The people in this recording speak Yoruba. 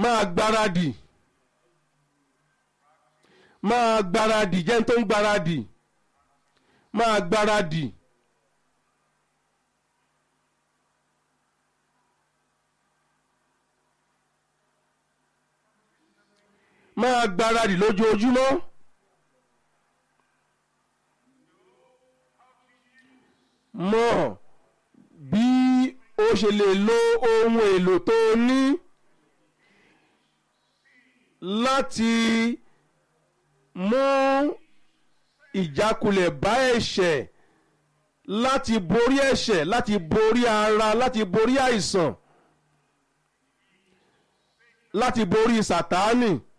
máa gbáradì máa gbáradì jẹ́ ní tó ń gbáradì máa gbáradì. máa gbáradì lójoojúmọ́. mọ̀ bí ó ṣe lè lo ohun èlò tó o ní láti mú ìjákulẹ̀ bá ẹ̀ṣẹ̀ láti borí ẹ̀ṣẹ̀ láti borí ara láti borí àìsàn láti borí sàtáánì.